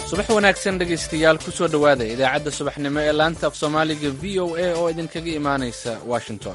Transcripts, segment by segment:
subax wanaagsan dhegaystayaal ku soo dhowaada idaacadda subaxnimo ee laanta af soomaaliga v o a oo idinkaga imaanaysa washington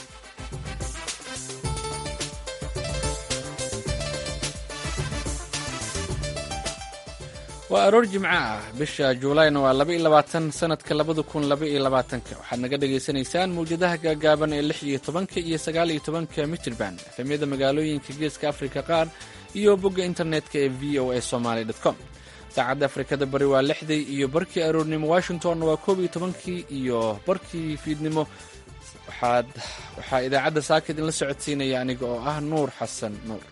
waa aroor jimco ah bisha juulayna waa laba iyo labaatan sanadka labada kun laba iyo labaatanka waxaad naga dhagaysanaysaan mawjadaha gaagaaban ee lix iyo tobanka iyo sagaal iyo tobanka mitrban efemyada magaalooyinka geeska afrika qaar iyo bogga internetka ee v o a somaly com saacadda afrikada bari waa lixdii iyo barkii aroornimo washington waa koob iyo tobankii iyo barkii fiidnimo waxaad waxaa idaacadda saaka idinla socodsiinaya aniga oo ah nuur xasan nuur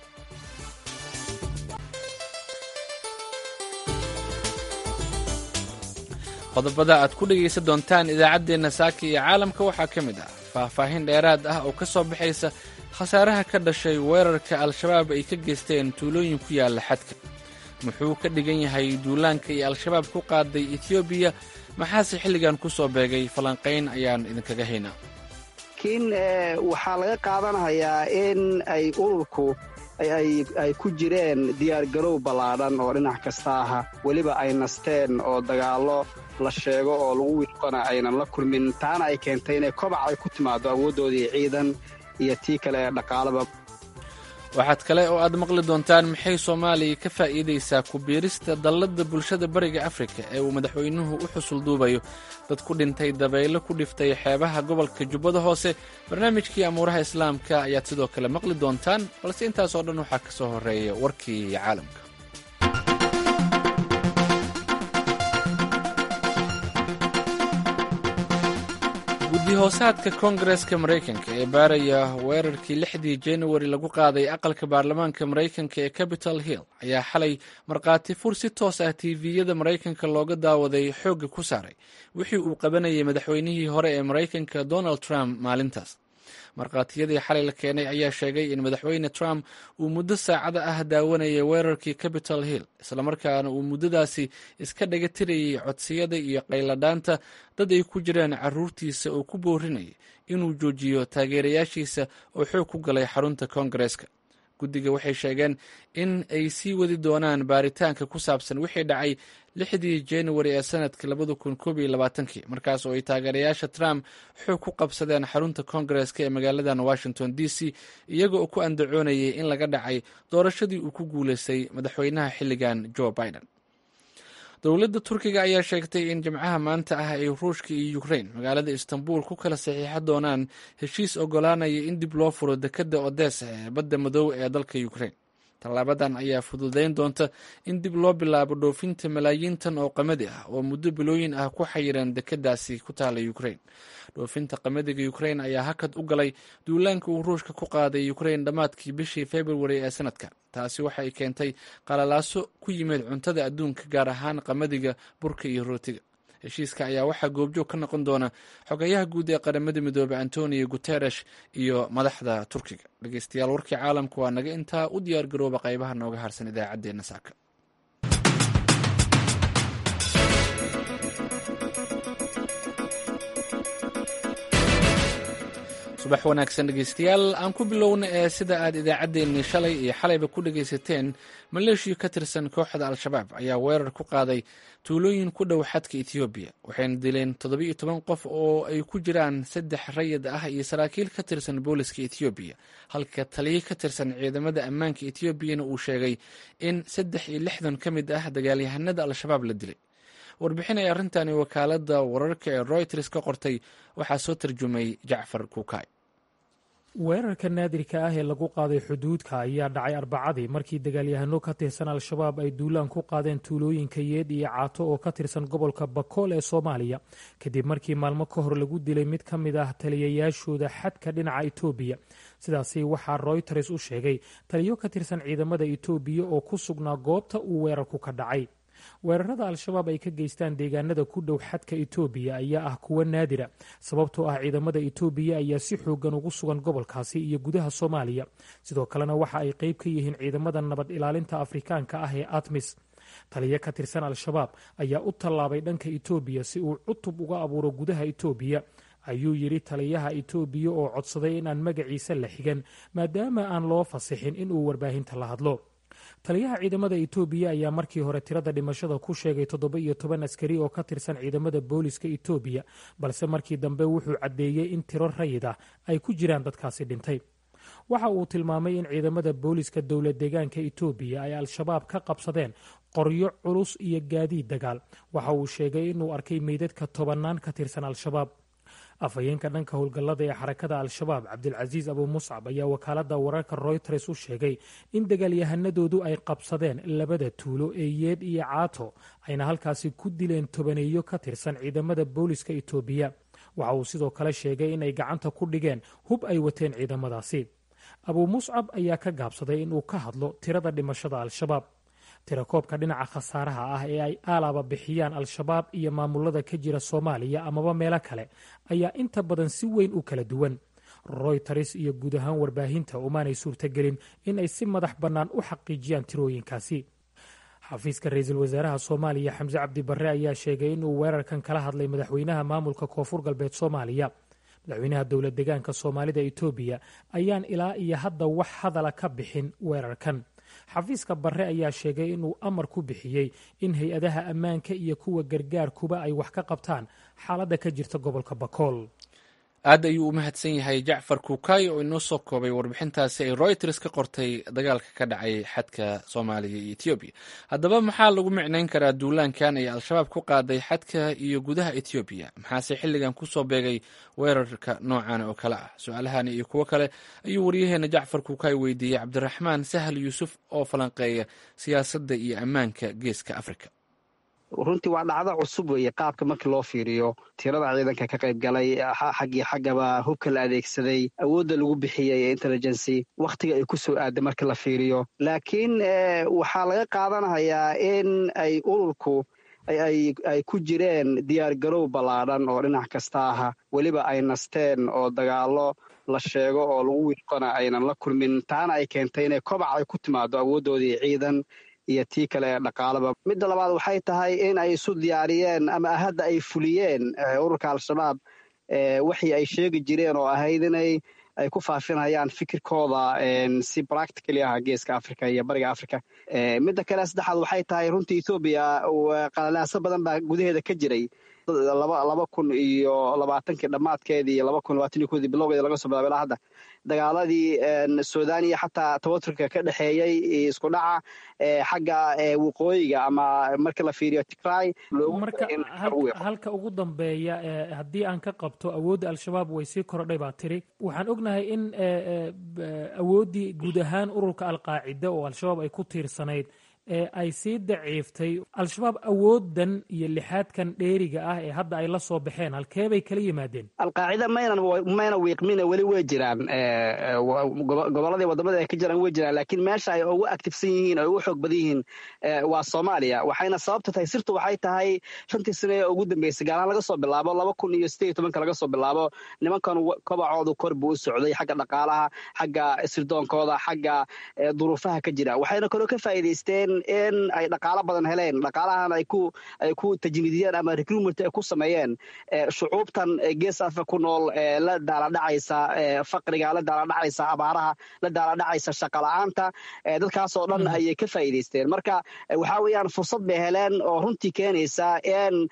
qodobada aad ku dhegaysan doontaan idaacaddeenna saaka iyo caalamka waxaa ka mid ah faahfaahin dheeraad ah oo ka soo baxaysa khasaaraha ka dhashay weerarka al-shabaab ay ka geysteen tuulooyin ku yaalla xadka muxuu ka dhigan yahay duulaanka iyo al-shabaab ku qaaday etoobiya maxaase xilligan ku soo beegay falanqayn ayaan idinkaga haynaa laakiin waxaa laga qaadanayaa in ay ururku ay ku jireen diyaargarow ballaadhan oo dhinac kasta aha weliba ay nasteen oo dagaallo la sheego oo lagu wiiqona aynan la kulmin taana ay keentay inay kobac ay ku timaado awooddoodii ciidan iyo tii kale ee dhaqaalaba waxaad kale oo aad maqli doontaan maxay soomaaliya ka faa'iidaysaa ku biirista dalladda bulshada bariga afrika ee uu madaxweynuhu u xusul duubayo dad ku dhintay dabaylo ku dhiftay xeebaha gobolka jubbada hoose barnaamijkii amuuraha islaamka ayaad sidoo kale maqli doontaan balse intaasoo dhan waxaa ka soo horreeya warkii caalamka guddi-hoosaadka koongareska maraykanka ee baaraya weerarkii lixdii januari lagu qaaday aqalka baarlamaanka maraykanka ee capitol hill ayaa xalay markhaati fur si toos ah tiiviyada maraykanka looga daawaday xoogga ku saaray wixii uu qabanayay madaxweynihii hore ee maraykanka donald trump maalintaas markhaatiyadii xalay la keenay ayaa sheegay in madaxweyne trump uu muddo saacada ah daawanayay weerarkii capitol hill islamarkaana uu muddadaasi iska dhaga tirayay codsiyada iyo qayladhaanta dad ay ku jiraan caruurtiisa oo ku boorinaya inuu joojiyo taageerayaashiisa oo xoog ku galay xarunta koongareeska guddiga waxay sheegeen in ay sii wadi doonaan baaritaanka ku saabsan wixii dhacay lixdii januari ee sanadka labada kun koob iyo labaatankii markaas oo ay taageerayaasha trump xoog ku qabsadeen xarunta koongareska ee magaaladan washington d c iyaga oo ku andacoonayay in laga dhacay doorashadii uu ku guulaystay madaxweynaha xilligan joe biden dowladda turkiga ayaa sheegtay in jimcaha maanta ah ay ruushka iyo ukrain magaalada istanbul ku kala saxiixan doonaan heshiis ogolaanaya in dib loo furo dekedda odessa ee badda madow ee dalka ukrain tallaabadan ayaa fududayn doonta in dib loo bilaabo dhoofinta malaayiin tan oo qamadi ah oo muddo bilooyin ah ku xayiran dekeddaasi ku taala ukrain dhoofinta qamadiga ukrain ayaa hakad u galay duulaanka uu ruushka ku qaaday ukrain dhammaadkii bishii februari ee sanadka taasi waxa ay keentay qalalaaso ku yimid cuntada adduunka gaar ahaan qamadiga burka iyo rootiga heshiiska ayaa waxaa goobjoog ka noqon doona xogayaha guud ee qaramada midoobey antonio guteresh iyo madaxda turkiga dhegeystayaal warkii caalamka waa naga intaa u diyaar garooba qaybaha nooga harsan idaacaddeenna saaka subax wanaagsan dhegeystayaal aan ku bilowna ee sida aad idaacaddeenii shalay iyo xalayba ku dhegaysateen maleeshiya ka tirsan kooxda al-shabaab ayaa weerar ku qaaday tuulooyin ku dhow xadka etoobiya waxayna dileen toddobiiyo toban qof oo ay ku jiraan saddex rayid ah iyo saraakiil ka tirsan booliska etoobiya halka taliyo ka tirsan ciidamada ammaanka etoobiyana uu sheegay in saddex iyo lixdan ka mid ah dagaalyahanada al-shabaab la dilay warbixin ay arrintani wakaaladda wararka ee royters ka qortay waxaa soo tarjumay jacfar kuukay weerarka naadirka ah ee lagu qaaday xuduudka ayaa dhacay arbacadii markii dagaalyahano ka tirsan al-shabaab ay duulaan ku qaadeen tuulooyinka yeedh iyo caato oo ka tirsan gobolka bakool ee soomaaliya kadib markii maalmo ka hor lagu dilay mid ka mid ah taliyayaashooda xadka dhinaca etoobiya sidaasi waxaa royters u sheegay taliyo ka tirsan ciidamada etoobiya oo ku sugnaa goobta uu weerarku ka dhacay weerarada al-shabaab ay ka geystaan deegaanada ku dhow xadka etoobiya ayaa ah kuwo naadira sababtoo ah ciidamada etoobiya ayaa si xoogan ugu sugan gobolkaasi iyo gudaha soomaaliya sidoo kalena waxa ay qeyb ka yihiin ciidamada nabad ilaalinta afrikaanka ah ee atmis taliyo ka tirsan al-shabaab ayaa u tallaabay dhanka etoobiya si uu cutub uga abuuro gudaha etoobiya ayuu yidhi taliyaha etoobiya oo codsaday in aan magaciisa la xigan maadaama aan loo fasixin inuu warbaahinta la hadlo taliyaha ciidamada etoobiya ayaa markii hore tirada dhimashada ku sheegay toddoba iyo toban askari oo ka tirsan ciidamada booliska etoobiya balse markii dambe wuxuu caddeeyey in tiro rayid ah ay ku jiraan dadkaasi dhintay waxa uu tilmaamay in ciidamada booliska dowla deegaanka etoobiya ay al-shabaab ka qabsadeen qoryo culus iyo gaadiid dagaal waxa uu sheegay inuu arkay meydadka tobannaan ka tirsan al-shabaab afhayeenka dhanka howlgallada ee xarakada al-shabaab cabdilcasiis abu muscab ayaa wakaalada wararka royters u sheegay in dagaalyahanadoodu ay qabsadeen labada tuulo ee yeed iyo caato ayna halkaasi ku dileen tobaneeyo ka tirsan ciidamada booliska etoobiya waxa uu sidoo kale sheegay in ay gacanta ku dhigeen hub ay wateen ciidamadaasi abuu muscab ayaa ka gaabsaday inuu ka hadlo tirada dhimashada al-shabaab tirakoobka dhinaca khasaaraha ah ee ay aalaaba bixiyaan al-shabaab iyo maamulada ka jira soomaaliya amaba meelo kale ayaa inta badan si weyn u kala duwan royters iyo guud ahaan warbaahinta umaanay suurtagelin in ay si madax bannaan u xaqiijiyaan tirooyinkaasi xafiiska ra-iisul wasaaraha soomaaliya xamse cabdi barre ayaa sheegay inuu weerarkan kala hadlay madaxweynaha maamulka koonfur galbeed soomaaliya madaxweynaha dowla deegaanka soomaalida etoobiya ayaan ilaa iyo hadda wax hadala ka bixin weerarkan xafiiska barre ayaa sheegay inuu amar ku bixiyey in hay-adaha ammaanka iyo kuwa gargaarkuba ay wax ka qabtaan xaaladda ka jirta gobolka bakool aad ayuu u mahadsan yahay jacfar kuukay oo inoo soo koobay warbixintaasi ay royters ka qortay dagaalka ka dhacay xadka soomaaliya iyo etoobiya haddaba maxaa lagu micnayn karaa duulaankan ay al-shabaab ku qaaday xadka iyo gudaha etoobiya maxaase xilligan kusoo beegay weerarka noocan oo kale ah su-aalahan iyo kuwo kale ayuu waryaheena jacfar kuukay weydiiyey cabdiraxmaan sahal yuusuf oo falanqeeya siyaasadda iyo ammaanka geeska afrika runtii waa dhacdo cusub weeye qaabka markii loo fiiriyo tirada ciidanka ka qayb galay xaggii xaggaba hubka la adeegsaday awoodda lagu bixiyey ee intelligency wakhtiga ay ku soo aaday marka la fiiriyo laakiin waxaa laga qaadanayaa in ay ururku ay ku jireen diyaargarow ballaadhan oo dhinac kasta aha weliba ay nasteen oo dagaallo la sheego oo lagu wiiqona aynan la kulmin taana ay keentay inay kobac ay ku timaado awooddoodii ciidan iyo tii kale ee dhaqaalaba midda labaad waxay tahay in ay isu diyaariyeen ama hadda ay fuliyeen ururka al-shabaab waxii ay sheegi jireen oo ahayd inay ay ku faafinayaan fikirkooda si practically ah geeska africa iyo bariga africa midda kale saddexaad waxay tahay runtii ethoobiya qalalaaso badan baa gudaheeda ka jiray laba kun iyo labaatankii dhammaadkeedii iyo laba kun labaatan iyo kodii bilowgeeda laga soo bilaabay ilaa hadda dagaaladii suudaniya xataa tawaturka ka dhexeeyey isku dhaca xagga waqooyiga ama marka la fiiriyo tigray marka halka ugu dambeeya haddii aan ka qabto awoodda al-shabaab way sii korodhay baa tiri waxaan ognahay in awooddii guud ahaan ururka alqaacida oo al-shabaab ay ku tiirsanayd ee ay sii daciiftay al-shabaab awoodan iyo lixaadkan dheeriga ah ee hadda ay la soo baxeen halkee bay kala yimaadeen alqaacida maynan mayna wiiqmine weli way jiraan gobolladii wadamada ay ka jiraan way jiraan laakiin meesha ay ugu actifsan yihiin oo ugu xoog badan yihiin waa soomaaliya waxayna sababta tahay sirtu waxay tahay shantii sane ee ugu dambeysay gaalaan laga soo bilaabo laba kun iyo sideed iyo tobanka laga soo bilaabo nimankan kobacoodu kor buu u socday xagga dhaqaalaha xagga sirdoonkooda xagga duruufaha ka jira waxayna kaloo ka faa'iidaysteen in ay dhaqaalo badan heleen dhaqaalahan ay ku ay ku tajniidiyeen ama recruitment ay ku sameeyeen shucuubtan gees africa ku nool la daaladhacaysa faqriga la daaladhacaysa abaaraha la daaladhacaysa shaqa la-aanta dadkaasoo dhan ayay ka faa'iidaysteen marka waxaa weeyaan fursad bay heleen oo runtii keenaysa in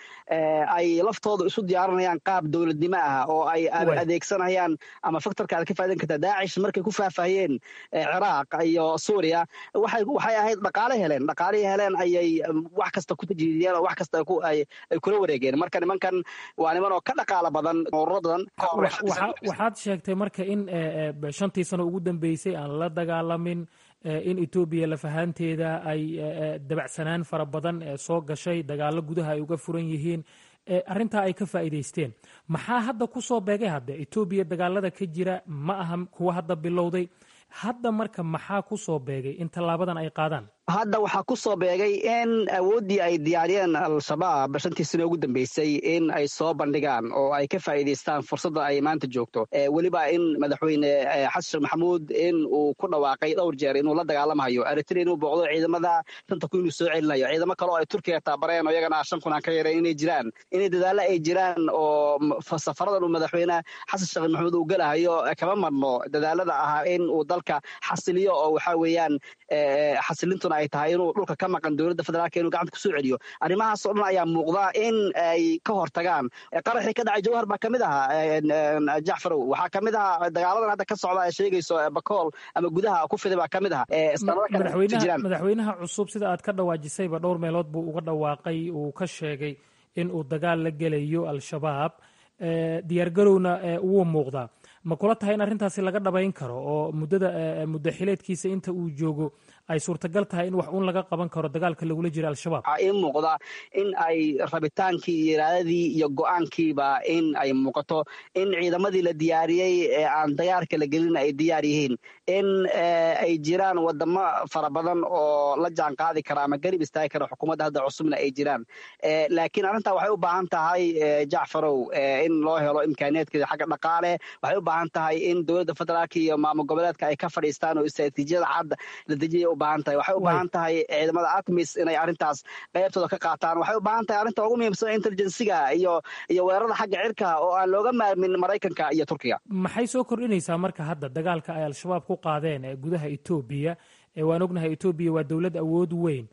ay laftooda isu diyaarinayaan qaab dowladnimo ah oo ay adeegsanayaan ama faktorka aad ka faa'idan kartaa daacish markay ku faahfaahiyeen ciraaq iyo suuriya waxay waxay ahayd dhaqaale heleen dhaqaalihii heleen ayay wax kasta ku tajriidiyeen oo wax kasta ay kula wareegeen marka nimankan waa niman oo ka dhaqaalo badan ururadan waxaad sheegtay marka in shantii sano ugu dambeysay aan la dagaalamin in etoobiya lafahaanteeda ay dabacsanaan fara badan soo gashay dagaalo gudaha ay uga furan yihiin arrintaa ay ka faa'iidaysteen maxaa hadda ku soo beegay hadde etoobiya dagaalada ka jira ma aha kuwa hadda bilowday hadda marka maxaa ku soo beegay in tallaabadan ay qaadaan hadda waxaa ku soo beegay in awooddii ay diyaariyeen al-shabaab shantii sano ugu dambeysay in ay soo bandhigaan oo ay ka faa'iidaystaan fursadda ay maanta joogto weliba in madaxweyne xasan sheekh maxamuud in uu ku dhawaaqay dhowr jeer inuu la dagaalamayo eritrea inuu booqdo ciidamada shanta kun inuu soo celinayo ciidamo kale oo ay turkiga taabareen oo iyagana shan kun aan ka yareen inay jiraan inay dadaalo ay jiraan oo safaradan uu madaxweyne xasan sheekh maxamuud uu gelahayo kama marno dadaalada ahaa in uu dalka xasiliyo oo waxaa weeyaan xasilintuna kalena ay tahay inuu dhulka ka maqan dowladda federaalka inuu gacanta kusoo celiyo arrimahaas oo dhan ayaa muuqda in ay ka hortagaan qaraxii ka dhacay jawhar baa kamid ahaa jacfarow waxaa kamid ahaa dagaaladan hadda ka socda ee sheegayso bakool ama gudaha ku fiday baa kamid aha madaxweynaha cusub sida aad ka dhawaajisayba dhowr meelood buu uga dhawaaqay uu ka sheegay in uu dagaal la gelayo al-shabaab diyaargarowna wuu muuqdaa ma kula tahay in arrintaasi laga dhabayn karo oo muddada muddo xileedkiisa inta uu joogo ay suurtagal tahay in wax uun laga qaban karo dagaalka lagula jiro al-shabaab waxaa ii muuqda in ay rabitaankii iyo iraadadii iyo go-aankiiba in ay muuqato in ciidamadii la diyaariyey ee aan dagaalka la gelin ay diyaar yihiin in ay jiraan wadamo fara badan oo la jaan qaadi kara ama garib istaagi kara xukuumadda hadda cusubna ay jiraan laakiin arrintaa waxay u baahan tahay jacfarow in loo helo imkaaniyaadkeeda xagga dhaqaale waxay u baahan tahay in dowladda federaalka iyo maamul goboleedka ay ka fadhiistaan oo istraatiijiyada cadda la dejiyay u baahan tahay waxay u baahan tahay ciidamada atmis inay arrintaas qaybtooda ka qaataan waxay u baahan tahay arrinta ugu muhiimsan intelligensiga iyo iyo weerarada xagga cirka oo aan looga maarmin maraykanka iyo turkiga maxay soo kordhinaysaa marka hadda dagaalka ay al-shabaab ku qaadeen ee gudaha etoobiya waan ognahay etoobiya waa dowlad awood weyn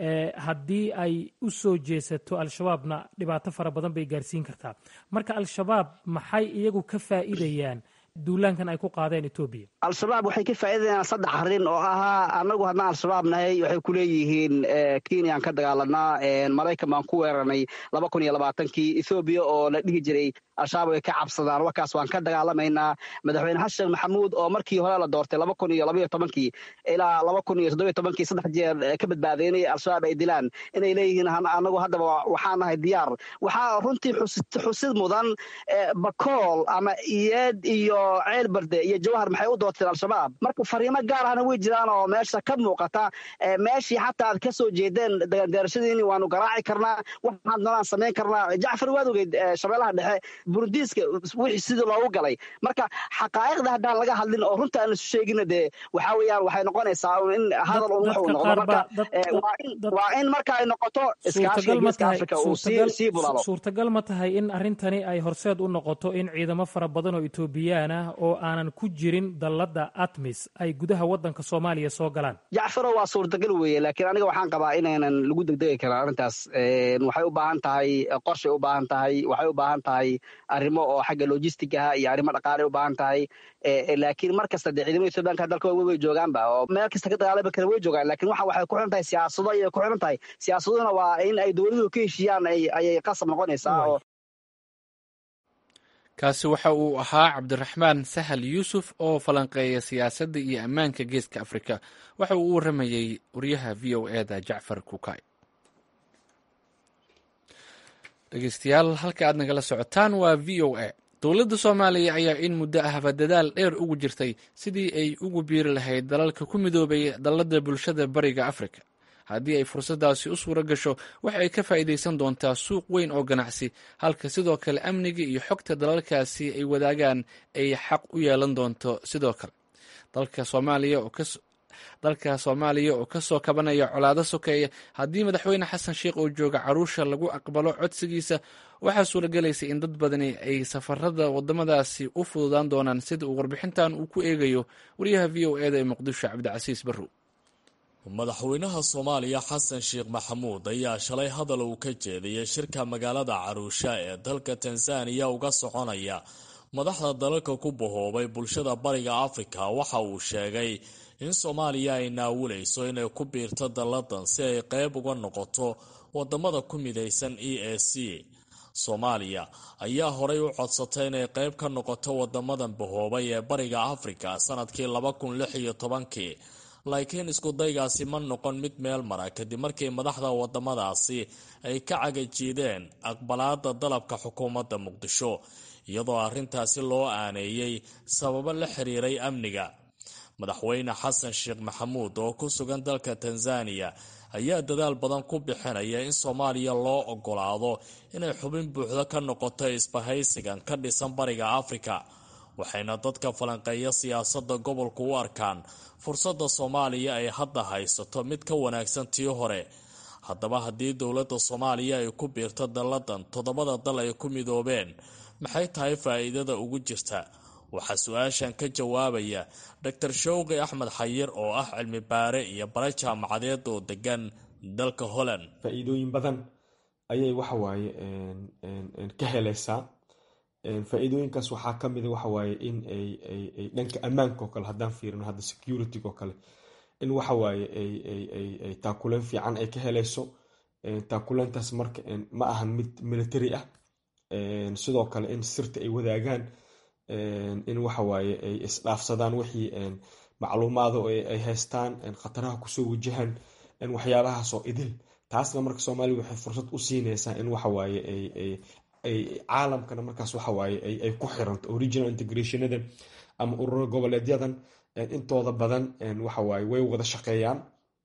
haddii ay u soo jeesato al-shabaabna dhibaato fara badan bay gaarsiin kartaa marka al-shabaab maxay iyagu ka faa'iidayaan duulaankan ay ku qaadeen etoobiya al-shabaab waxay ka faa'iidayaan saddex arrin oo ahaa annagu haddaan al-shabaab nahay waxay ku leeyihiin kenyaan ka dagaalanaa maraykan baan ku weeranay laba kun iyo labaatankii ethoobiya oo la dhihi jiray al-shabaab way ka cabsadaan warkaas waan ka dagaalamaynaa madaxweyne xasan sheekh maxamuud oo markii hore la doortay laba kun iyo labaiyo tobankii ilaa laba kun iyo toddobiyo tobankii saddex jeer ka badbaaday inay al-shabaab ay dilaan inay leeyihiin annagu haddaba waxaan nahay diyaar waxaa runtii xusid mudan bakool ama iyeed iyo ceel barde iyo jawhar maxay u doorteen al-shabaab marka fariimo gaar ahna way jiraan oo meesha ka muuqata meeshii xataa aad ka soo jeedeen deerashadiini waanu garaaci karnaa waxaad nolaan samayn karnaa jacfar waad ogeyd shabeellaha dhexe burundiiska wixii sidii loogu galay marka xaqaa'iqda haddaan laga hadlin oo runta aan isu sheegina dee waxaa weeyaan waxay noqonaysaa in hadal un wuxuu noqdo marka waa in marka ay noqoto iskaashiga geeska africa uu sii bulaalo suurtagal ma tahay in arrintani ay horseed u noqoto in ciidamo fara badan oo etoobiyaan ah oo aanan ku jirin dalladda atmis ay gudaha waddanka soomaaliya soo galaan jacfaro waa suurtagal weeye laakiin aniga waxaan qabaa inaynan lagu degdegi karin arrintaas waxay u baahan tahay qorshay u baahan tahay waxay u baahan tahay arrimo oo xagga logistigaha iyo arrimo dhaqaalay u baahan tahay laakiin mar kasta dee ciidamada ethoobiyanka dalka way joogaanba oo meel kasta ka dagaalami kara way joogaan lakin waxa waxay ku xiran tahay siyaasado ayay ku xiran tahay siyaasaduna waa in ay dowladuhu ka heshiiyaan ayay qasab noqonaysaa oo kaasi waxa uu ahaa cabdiraxmaan sahal yuusuf oo falanqeeya siyaasadda iyo ammaanka geeska afrika waxa uu u waramayey wariyaha v o eda jacfar kukay dhegeystayaal halka aad nagala socotaan waa v o a dowladda soomaaliya ayaa in muddo ahba dadaal dheer ugu jirtay sidii ay ugu biiri lahayd dalalka ku midoobay dalladda bulshada bariga afrika haddii ay fursaddaasi u suura gasho waxa ay ka faa'iidaysan doontaa suuq weyn oo ganacsi halka sidoo kale amniga iyo xogta dalalkaasi ay wadaagaan ay xaq u yeelan doonto sidoo kale dalka soomaaliya oo dalka soomaaliya oo ka soo kabanaya colaado sokeeya haddii madaxweyne xasan sheikh oo jooga caruusha lagu aqbalo codsigiisa waxaa suuragelaysa in dad badani ay safarada wadamadaasi u fududaan doonaan sida uu warbixintan uu ku eegayo wariyaha v o eda ee muqdisho cabdicasiis barrow madaxweynaha soomaaliya xasan sheekh maxamuud ayaa shalay hadal uu ka jeediyey shirka magaalada caruusha ee dalka tanzaniya uga soconaya madaxda dalalka ku bahoobay bulshada bariga afrika waxa uu sheegay in soomaaliya ay naawulayso inay ku biirto dalladan si ay qayb uga noqoto wadamada ku midaysan e a c soomaaliya ayaa horay u codsatay inay qayb ka noqoto wadamadan bahoobay ee bariga afrika sanadkii laba kun lix iyo tobankii laakiin iskudaygaasi ma noqon mid meel mara kadib markii madaxda wadamadaasi ay ka cagajiideen aqbalaada dalabka xukuumadda muqdisho iyadoo arrintaasi loo aaneeyey sababo la xiriiray amniga madaxweyne xasan sheekh maxamuud oo ku sugan dalka tanzaniya ayaa dadaal badan ku bixinaya in soomaaliya loo ogolaado inay xubin buuxdo ka noqoto isbahaysigan ka dhisan bariga afrika waxayna dadka falanqeeya siyaasadda gobolku u arkaan fursadda soomaaliya ay hadda haysato mid ka wanaagsan tii hore haddaba haddii dowladda soomaaliya ay ku biirto dalladan toddobada dal ay ku midoobeen maxay tahay faa'iidada ugu jirta waxaa su-aashan ka jawaabaya doctor showqi axmed xayir oo ah cilmi baare iyo bare jaamacadeed oo degan dalka holland faa-iidooyin badan ayay waxawaaye ka helaysaa faa-iidooyinkaas waxaa kamida waxawaaye in ay dhanka ammaanka oo kale haddaan fiirino hadda security oo kale in waxawaaye ay taakuleen fiican ay ka helayso taakuleentaas marka ma ahan mid military ah sidoo kale in sirta ay wadaagaan in waxawaaye ay isdhaafsadaan wixii macluumaado ay haystaan khataraha kusoo wajahan waxyaabahaasoo idil taasna marka soomaaliya waxay fursad u siinaysaa in waxawaaye ay caalamkana markaas waxawaaye ay ku xiranto original integrationada ama ururo goboleedyadan intooda badan waxawaaye way wada shaqeeyaan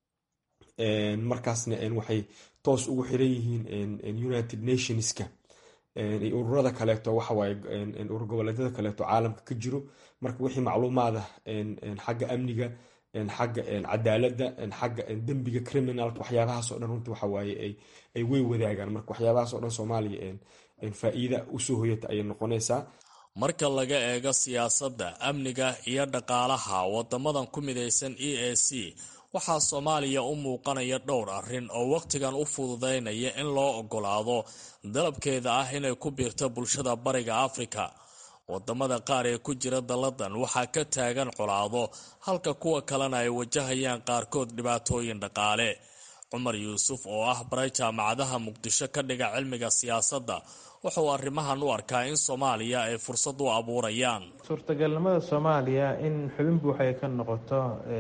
markaasna waxay toos ugu xiran yihiin united nationska ururada kaleeto waxawaaye urur goboleedyada kaleeto caalamka ka jiro marka wixii macluumaada xagga amniga xagga cadaaladda xagga dembiga criminalka waxyaabahaasoo dhan runtii waxawaaye ay wey wadaagaan marka waxyaabahaasoo dhan soomaaliya faa-iida usoo hoyata ayay noqonaysaa marka laga eego siyaasadda amniga iyo dhaqaalaha wadamadan ku midaysan e a c waxaa soomaaliya u muuqanaya dhowr arrin oo wakhtigan u fududaynaya in loo ogolaado dalabkeeda ah inay ku biirto bulshada bariga afrika wadamada qaar ee ku jira dalladan waxaa ka taagan colaado halka kuwa kalena ay wajahayaan qaarkood dhibaatooyin dhaqaale cumar yuusuf oo ah baray jaamacadaha muqdisho ka dhiga cilmiga siyaasadda wuxuu arrimahan u arkaa in soomaaliya ay fursad u abuurayaan suurtagalnimada soomaaliya in xubin buuxa ay ka noqoto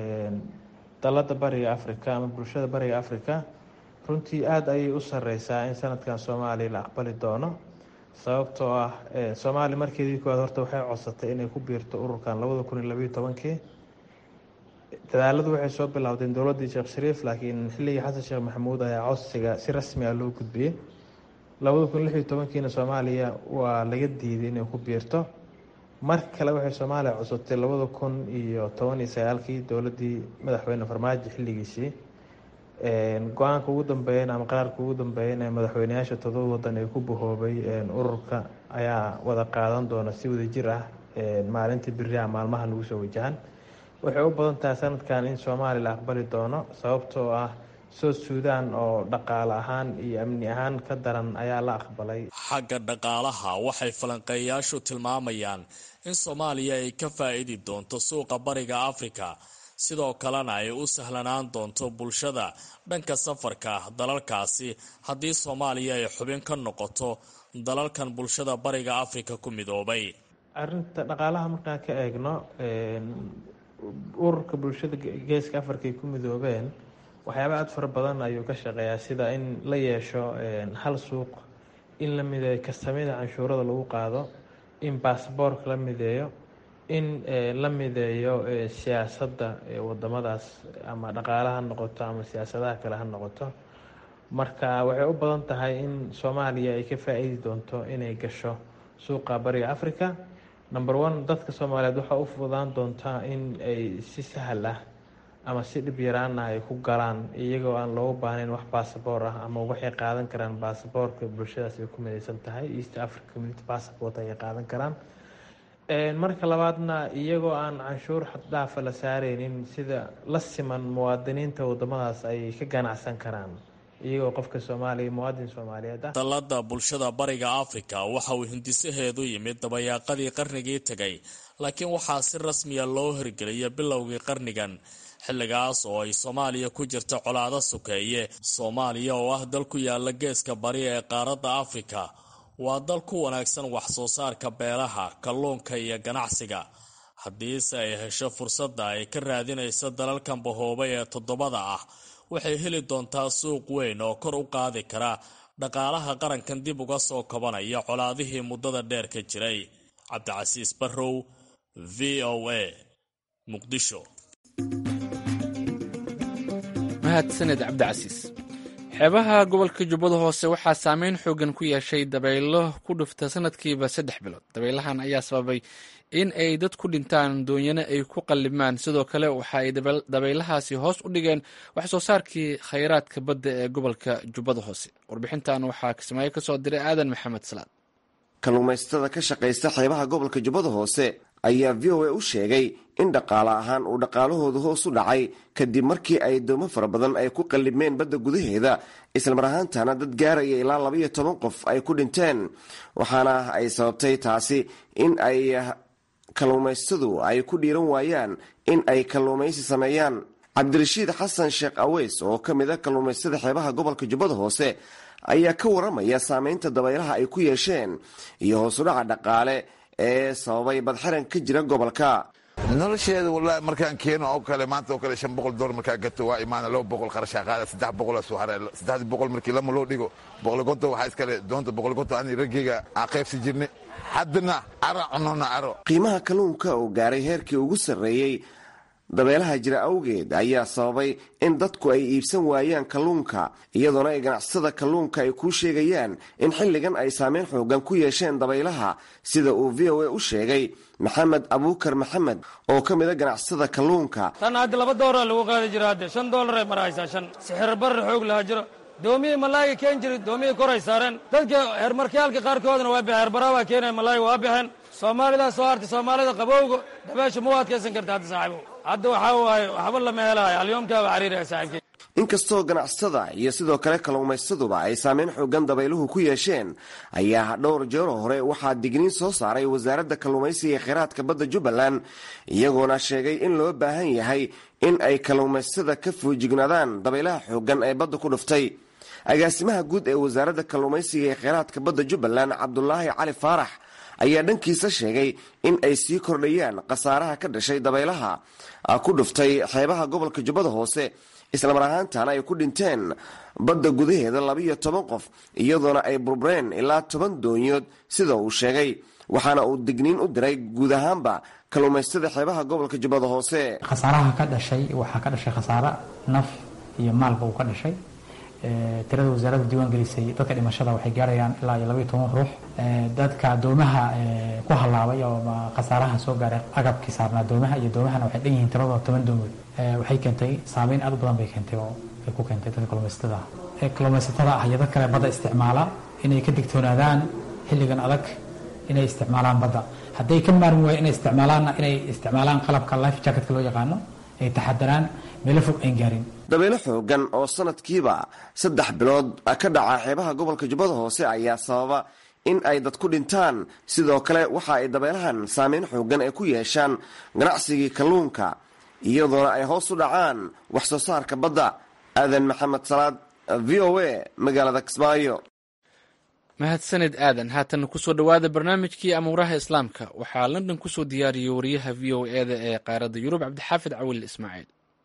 dalada bariga afrika ama bulshada bariga afrika runtii aada ayay u sareysaa in sanadkan soomaaliya la aqbali doono sababtoo ah soomaaliya markeedii koowaad horta waxay codsatay inay ku biirto ururkan labada kun iyo labayo tobankii dadaaladu waxay soo bilowdeen dowladdii sheekh shariif laakiin xilligii xasan sheekh maxamuud ayaa codsiga si rasmi ah loo gudbiyey labada kun lixiyo tobankiina soomaaliya waa laga diiday inay ku biirto mar kale waxay soomaaliya codsatay labada kun iyo toban iyo sagaalkii dowladdii madaxweyne farmaajo xilligiisii go-aanka ugu dambeeyana ama qaraarka ugu dambeeyana ee madaxweyneyaasha todoba wadan ee ku bahoobay ururka ayaa wada qaadan doona si wadajir ah maalinta beriha maalmaha lagu soo wajahan waxay u badan tahay sanadkan in soomaaliya la aqbali doono sababtoo ah south suudan oo dhaqaale ahaan iyo amni ahaan ka daran ayaa la aqbalay xagga dhaqaalaha waxay falanqeeyayaashu tilmaamayaan in soomaaliya ay ka faa-iidi doonto suuqa bariga afrika sidoo kalena ay u sahlanaan doonto bulshada dhanka safarka dalalkaasi haddii soomaaliya ay xubin ka noqoto dalalkan bulshada bariga afrika ku midoobay arinta dhaqaalaha markaan ka eegno ururka bulshada geeska afrika ay ku midoobeen waxyaaba aada fara badan ayuu ka shaqeeyaa sida in la yeesho hal suuq in la mideeyo kastamyada canshuurada lagu qaado in baasboorka la mideeyo in la mideeyo siyaasadda wadamadaas ama dhaqaale ha noqoto ama siyaasadaha kale ha noqoto marka waxay u badan tahay in soomaaliya ay ka faa-iidi doonto inay gasho suuqa bariga africa number one dadka soomaaliyeed waxaa u fududaan doontaa in ay si sahal ah ama si dhib yaraana ay ku galaan iyagoo aan loogu baahnayn wax basaboor ah ama waxay qaadan karaan basaboorka bulshadaas ay ku midaysan tahay east africa community passport ayay qaadan karaan marka labaadna iyagoo aan canshuur xaddhaafa la saareynin sida la siman muwaadiniinta wadamadaas ay ka ganacsan karaan iyagoo qofka soomaaliya muwaadin soomaaliyeed ah dalada bulshada bariga afrika waxa uu hindisaheedu yimid dabayaaqadii qarnigii tegay laakiin waxaa si rasmiya loo hirgeliyay bilowgii qarnigan xilligaas oo ay soomaaliya ku jirta colaado sokeeye soomaaliya oo ah dal ku yaala geeska bari ee qaaradda afrika waa dal ku wanaagsan wax soo saarka beeraha kalluunka iyo ganacsiga haddiise ay hesho fursadda ay ka raadinayso dalalkan bahoobay ee toddobada ah waxay heli doontaa suuq weyn oo kor u qaadi kara dhaqaalaha qarankan dib uga soo kabanaya colaadihii muddada dheer ka jiray cabdicasiis barrow v o a muqdisho mahadsaned cabdicasiis xeebaha gobolka jubbada hoose waxaa saameyn xoogan ku yeeshay dabaylo ku dhufta sanadkiiba saddex bilood dabaylahan ayaa sababay in ay dad ku dhintaan doonyana ay ku qallimaan sidoo kale waxa ay dabaylahaasi hoos u dhigeen wax soo saarkii khayraadka badda ee gobolka jubbada hoose warbixintan waxaa kismaayo kasoo diray aadan maxamed salaad kalluumaysatada ka shaqaysta xeebaha gobolka jubbada hoose ayaa v o a u sheegay in dhaqaale ahaan uu dhaqaalahoodu hoos u dhacay kadib markii ay doomo fara badan ay ku qallimeen badda gudaheeda islamar ahaantana dad gaaraya ilaa labaiyo toban qof ay ku dhinteen waxaana ay sababtay taasi in ay kalluumaystadu ay ku dhiiran waayaan in ay kalluumaysi sameeyaan cabdirashiid xasan sheekh aweys oo ka mid a kalluumaystada xeebaha gobolka jubbada hoose ayaa ka waramaya saameynta dabaylaha ay ku yeesheen iyo hoosudhaca dhaqaale ee sababay badxiran ka jira gobolka nolosheeda wallaahi markaan keeno oo kale maanta oo kale shan boqol dolar markaa gato waa imaana laba boqol qarashaa qaada saddex boqolaa soo haray saddexdii boqol markii lama loo dhigo boqol gonto waxaa iskale doonta boqol gonto ani raggeyga aan qaybsi jirnay haddana caro cunona caro qiimaha kalluunka oo gaaray heerkii ugu sarreeyey dabeelaha jira awgeed ayaa sababay in dadku ay iibsan waayaan kalluunka iyadoona ay ganacsada kalluunka ay kuu sheegayaan in xilligan ay saameyn xoogan ku yeesheen dabaylaha sida uu v o a u sheegay maxamed abuukar maxamed oo ka mida ganacsada kalluunka tan hadda laba dooraa lagu qaadi jira hadde shan doolaray maraysaa shan sixir barar xoog lahaa jiro doomiyii malaayiga keen jiri doomiyii koray saareen dadka heermarkayaalka qaarkoodna waa baxeen heerbaraa waa keenaya malaayiga waa baxeen soomaalidaa soo hartay soomaalida qabowga dabeesha ma u adkaysan karta hadda saaxiibo hadda waxaa waaye waxba lama helaayo alyoomkaaba cariiraya saaxiibkey inkastoo ganacsatada iyo sidoo kale kalluumaysaduba ay saameyn xoogan dabayluhu ku yeesheen ayaa dhowr jeero hore waxaa digniin soo saaray wasaaradda kalluumaysiga ee kheyraadka badda jubbaland iyagoona sheegay in loo baahan yahay in ay kalluumaysada ka foojignaadaan dabaylaha xoogan ee badda ku dhuftay agaasimaha guud ee wasaaradda kalluumaysiga ee kheyraadka badda jubbaland cabdulaahi cali faarax ayaa dhankiisa sheegay in ay sii kordhayaan khasaaraha ka dhashay dabaylaha ku dhuftay xeebaha gobolka jubbada hoose islamar ahaantana ay ku dhinteen badda gudaheeda labaiyo toban qof iyadoona ay burbureen ilaa toban doonyood sida uu sheegay waxaana uu digniin u diray guud ahaanba kalluumaystada xeebaha gobolka jubbada hoose khasaaraha ka dhashay waxaa ka dhashay khasaare naf iyo maalba uu ka dhashay tirada wasaaradda diiwaan gelisay dadka dhimashada waxay gaarayaan ilaa iyo labaiyo toban ruux dadka doomaha ku halaabay oo khasaaraha soo gaaray agabkii saarnaa doomaha iyo doomahana waxay dhan yihiin tiradoo toban doomood waxay keentay saameyn aad u badan bay keentay oo ay ku keentay dadka kalluumaysatada ah kalluumaysatada ah iyo dad kale badda isticmaala inay ka digtoonaadaan xilligan adag inay isticmaalaan badda hadday ka maarmi waayo inay isticmaalaanna inay isticmaalaan qalabka life jacketka loo yaqaano ay taxadaraan meelo fog ayn gaarin dabeelo xoogan oo sanadkiiba saddex bilood ka dhaca xeebaha gobolka jubbada hoose ayaa sababa in ay dad ku dhintaan sidoo kale waxa ay dabeelahan saameyn xoogan ay ku yeeshaan ganacsigii kalluunka iyadoona ay hoos u dhacaan wax soo saarka badda aadan maxamed salaad v o a magaalada kismaayo mahadsanid aadan haatan kusoo dhowaada barnaamijkii amuuraha islaamka waxaa london kusoo diyaariyey wariyaha v o eda ee qaaradda yurub cabdixaafid cawil ismaaciil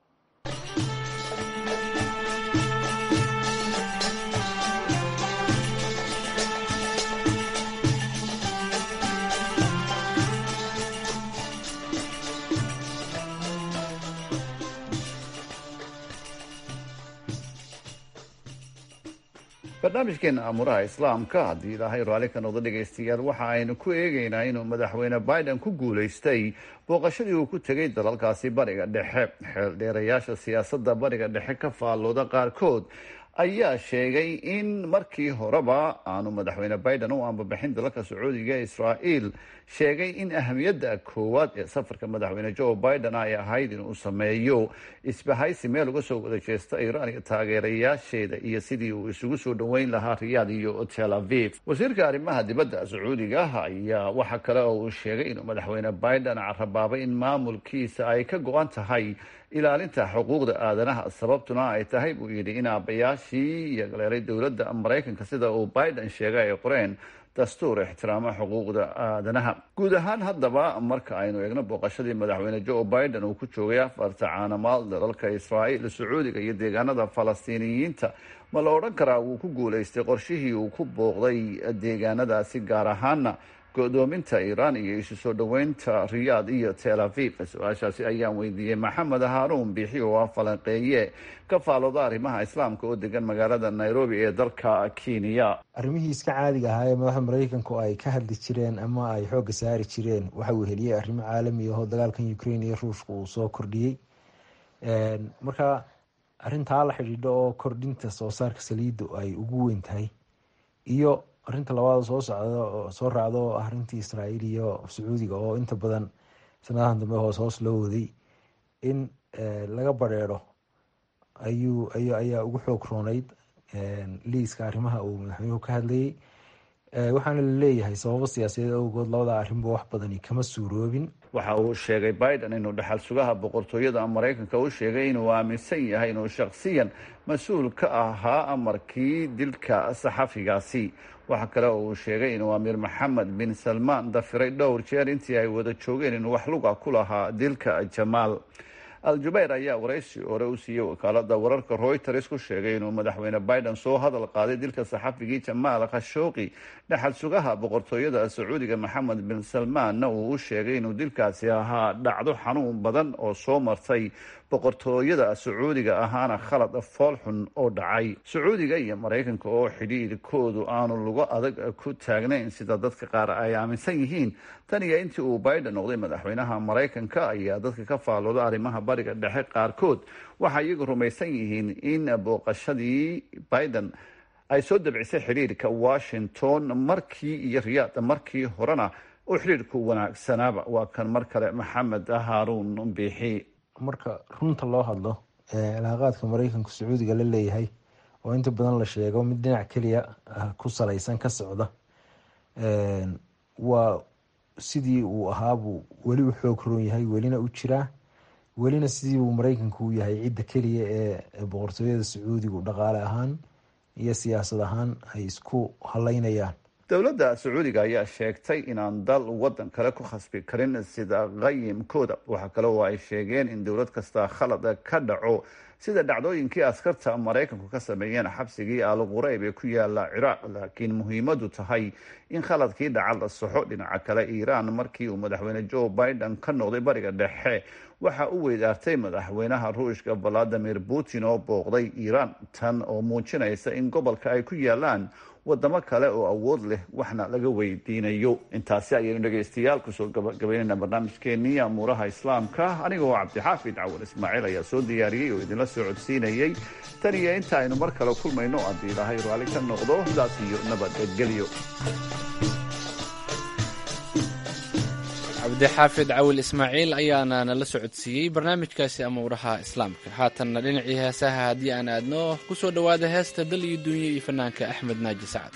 barnaamijkeena amuuraha islaamka haddii ilaahay raalli ka noqdo dhegaystayaal waxa aynu ku eegaynaa inuu madaxweyne biden ku guulaystay booqashadii uu ku tegay dalalkaasi bariga dhexe xeeldheerayaasha siyaasadda bariga dhexe ka faallooda qaarkood ayaa sheegay in markii horeba aanu madaxweyne biden u ambabixin dalalka sacuudiga ee israa'iil sheegay in ahamiyadda koowaad ee safarka madaxweyne joe biden ay ahayd inuu sameeyo isbahaysi meel uga soo wada jeesta iiraan iyo taageerayaasheeda iyo sidii uu isugu soo dhoweyn lahaa riyaad iyo tel aviv wasiirka arrimaha dibadda sacuudiga ayaa waxa kale oo uu sheegay inuu madaxweyne biden carabaabay in maamulkiisa ay ka go-an tahay ilaalinta xuquuqda aadanaha sababtuna ay tahay buu yidhi in aabayaashii iyo galeeray dowladda maraykanka sida uu biden sheegay ay qoreen dastuur ixtiraama xuquuqda aadanaha guud ahaan haddaba marka aynu eegno booqashadii madaxweyne joe biden uu ku joogay afarta caanamaal dalalka israa'iil sacuudiga iyo deegaanada falastiiniyiinta ma la odhan karaa wuu ku guulaystay qorshihii uu ku booqday deegaanadaasi gaar ahaana go-doominta iiraan iyo isu soo dhoweynta riyaad iyo tel aviv su-aashaasi ayaan weydiiyey maxamed haaruun biixi oo ah falanqeeye ka faalooda arrimaha islaamka oo degan magaalada nairobi ee dalka kenya arrimihii iska caadiga ahaa ee madaxda maraykanku ay ka hadli jireen ama ay xoogga saari jireen waxa uu heliyey arrimo caalami ahoo dagaalkan ukraine iyo ruushka uu soo kordhiyey marka arrintaa la xidhiidho oo kordhinta soo saarka saliidda ay ugu weyn tahay iyo arinta labaad soo socda soo raacda oo ah arintii israa'iil iyo sacuudiga oo inta badan sanadahan dambe hoos hoos loo waday in laga bareero ayuu ay ayaa ugu xoog rooneyd liiska arrimaha uu madaxweynuhu ka hadlayay waxaana laleeyahay sababo siyaasadeed awgood labada arrinba wax badani kama suuroobin waxa uu sheegay biden inuu dhaxal sugaha boqortooyada maraykanka u sheegay inuu aaminsan yahay inuu shakhsiyan mas-uul ka ahaa amarkii dilka saxafigaasi waxa kale oo uu sheegay inuu amiir maxamed bin salmaan dafiray dhowr jeer intii ay wada joogeen inuu wax luga ku lahaa dilka jamaal al-jubayr ayaa waraysi hore u siiyey wakaalada wararka royters ku sheegay inuu madaxweyne biden soo hadal qaaday dilka saxafigii jamaal khashooqi dhaxal sugaha boqortooyada sacuudiga maxamed bin salmaanna uu u sheegay inuu dilkaasi ahaa dhacdo xanuun badan oo soo martay boqortooyada sacuudiga ahaana khalad foolxun oo dhacay sacuudiga iyo maraykanka oo xidhiirkoodu aanu lugo adag ku taagnayn sida dadka qaar ay aaminsan yihiin tan iyo intii uu biden noqday madaxweynaha maraykanka ayaa dadka ka faalooda arrimaha bariga dhexe qaarkood waxay iyagu rumaysan yihiin in booqashadii biden ay soo dabcisay xidhiirka washington markii iyo riyaad markii horena oo xidhiirku wanaagsanaaba waa kan mar kale maxamed haaruun biixi marka runta loo hadlo cilaaqaadka maraykanku sacuudiga la leeyahay oo inta badan la sheego mid dhinac keliya ku salaysan ka socda waa sidii uu ahaabuu weli u xoog roon yahay welina u jiraa welina sidii uu maraykanku u yahay cidda keliya ee boqortooyada sacuudigu dhaqaale ahaan iyo siyaasad ahaan ay isku haleynayaan dowladda sacuudiga ayaa sheegtay inaan dal waddan kale ku khasbi karin sida qayimkooda waxaa kale oo ay sheegeen in dowlad kasta khalad ka dhaco sida dhacdooyinkii askarta maraykanku ka sameeyeen xabsigii al qureyb ee ku yaala ciraaq laakiin muhiimadu tahay in khaladkii dhaca la saxo dhinaca kale iiraan markii uu madaxweyne joe biden ka noqday bariga dhexe waxa u weydaartay madaxweynaha ruushka valadimir putin oo booqday iiraan tan oo muujinaysa in gobolka ay ku yaalaan wadamo kale oo awood leh waxna laga weydiinayo intaasi ayaynu dhegaystayaal kusoo gabagabaynayna barnaamijkeenii amuuraha islaamka anigoo cabdixaafid cawal ismaaciil ayaa soo diyaariyey oo idinla soo codsiinayey tan iyo inta aynu mar kale kulmayno haddii ilaahay raalli ka noqdo sidaas iyo nabadgelyo cabdixaafid cawil ismaaciil ayaana nala socodsiiyey barnaamijkaasi amuuraha islaamka haatanna dhinacii heesaha haddii aan aadno ku soo dhowaada heesta dal iyo duunye iyo fanaanka axmed naaji sacad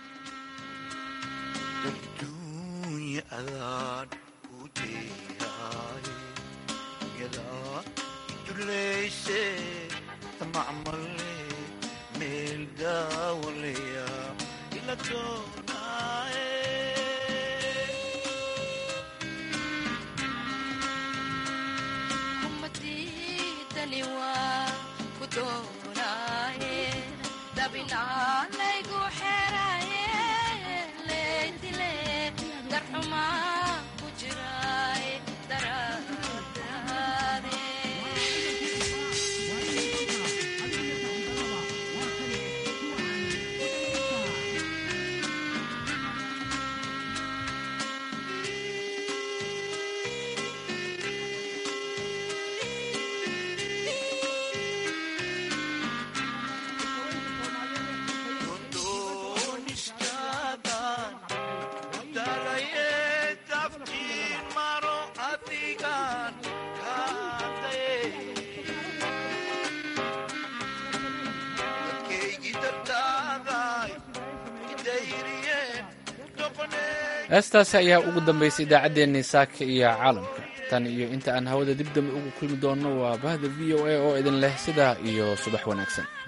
heestaasi ayaa ugu dambaysay idaacaddeenii saaka iyo caalamka tan iyo inta aan hawada dib dambe ugu kulmi doonno waa bahda v o a oo idin leh sidaa iyo subax wanaagsan